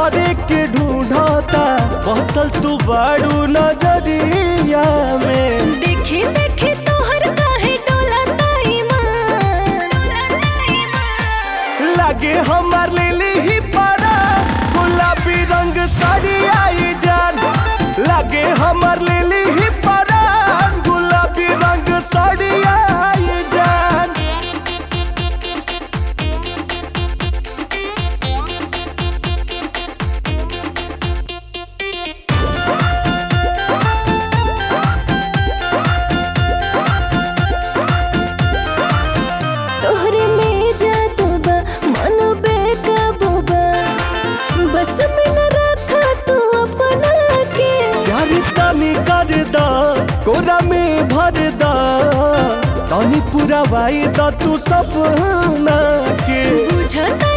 तोहरे के ढूंढता बसल तू बाड़ू नजरिया में देखी देखी तोहर काहे डोलता ईमान लागे हमार लिली ही पारा गुलाबी रंग साड़ी आई जान लागे हमार लिली ही पारा गुलाबी रंग साड़ी आई जान तोहरे में जादू बा मन बेकाबू बा बस में न रखा तू अपना के प्यार तनी कर दा कोरा में भर दा तनी पूरा वाई दा तू सपना के बुझता